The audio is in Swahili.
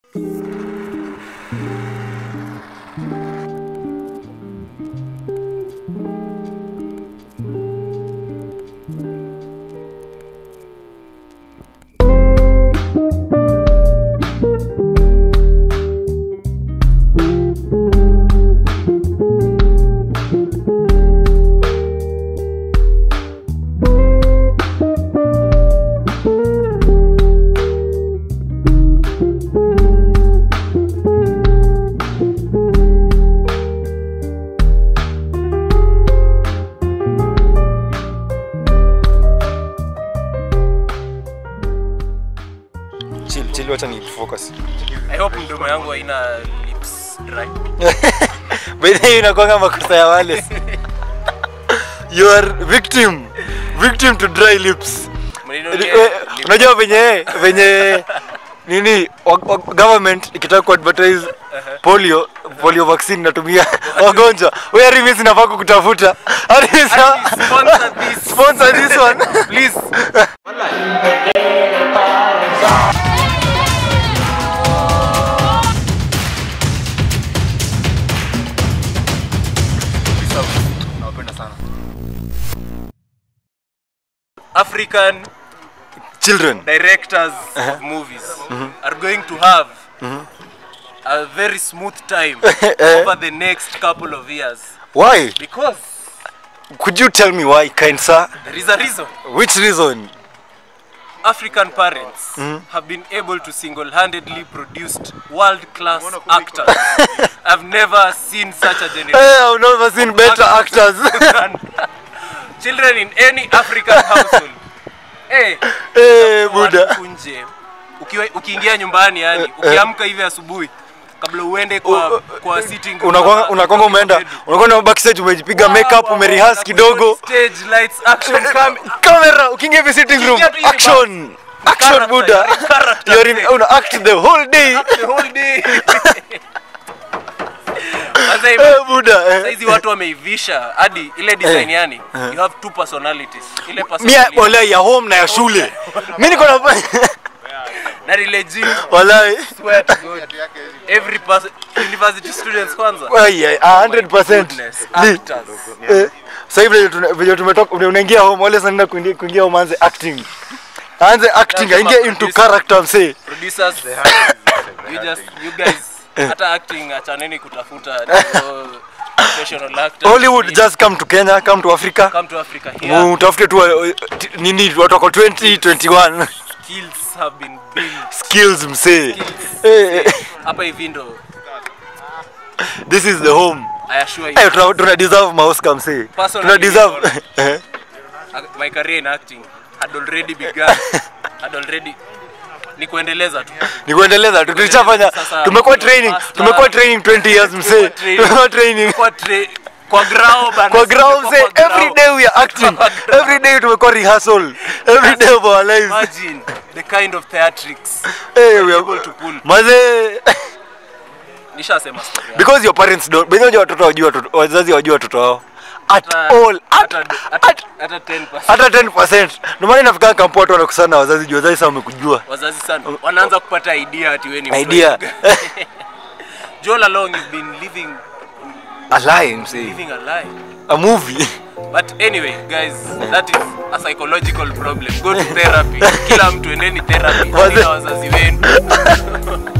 chill chill wacha ni focus I hope mdomo yangu haina lips dry. by the way inakwanga makosa ya wale you are victim victim to dry lips Mninunulie Eh, lip- unajua venye venye nini wa- wa- government ikitaka kuadvertise polio polio vaccine natumia wagonjwa we arimi sinafaa kukutafuta Arimi sa- Arimi, sponsor this. sponsor this one please nawapenda sana African children directors of movies are going to have a very smooth time over the next couple of years why because could you tell me why kind sir there is a reason which reason African parents have been able to single-handedly produce world-class actors. I've never seen such a generation. hey, I've never seen better actors Children in any African household. Hey, hey, buda watu nje. Ukiwa- Ukiingia nyumbani yani, ukiamka hivi asubuhi kabla uende kwa kwa sitting room unakwanga ama- unakwanga umeenda unakwenda backstage umejipiga makeup umerehas kidogo Stage lights action cam camera ukiingia hivi sitting room Ukiingia tu hivi action action character, buda you're in character. you're in una act the whole day the whole day. Sasa hivi eh buda eh. saizi watu wameivisha hadi ile design yani you have two personalities ile mia personality wala ya home na ya shule mimi niko na na legit wala swear to god every person university students kwanza Ai, ai, a 100% goodness Ni- actors eh, sasa hivi vile tuna- vile tumetoka vile unaingia home wale sana kuingia kuingia home aanze acting aanze acting Lazima aingie into producer. character msee producers you just you guys hata acting achaneni kutafuta no professional actors Hollywood just come to Kenya come to Africa come to Africa here utafute tu uh, t- nini watu wako 2021 skills have been built skills msee Skills. Eh, eh, hapa hivi ndo this is the home I assure you Eh, tuna, tuna deserve maoscar msee Personally, tuna deserve Eh, my career in acting had already begun had already ni kuendeleza tu ni kuendeleza tu tulishafanya Sasa, tumekuwa ndio, training master. tumekuwa training 20 years msee training. tumekuwa training kwa tra- kwa grao bana kwa ground Kwa msee grao. every day we are acting Kwa grao. every day tumekuwa rehearsal every day of our lives imagine the kind of theatrics Eh, we able are to pull mazee nishasema story yangu. because your parents don't by the way watoto wajua watoto wazazi wajua watoto wao at Hata- all at, hata- at, hata- hata 10% hata 10% ndio maana inafika kampo watu wanakusana na wazazi juu wazazi sasa wamekujua wazazi sana wanaanza kupata idea ati wewe ni mtu idea wa- Joel along you've been living a lie msee living a lie a movie but anyway guys that is a psychological problem go to therapy kila mtu endeni therapy Waze- na wazazi wenu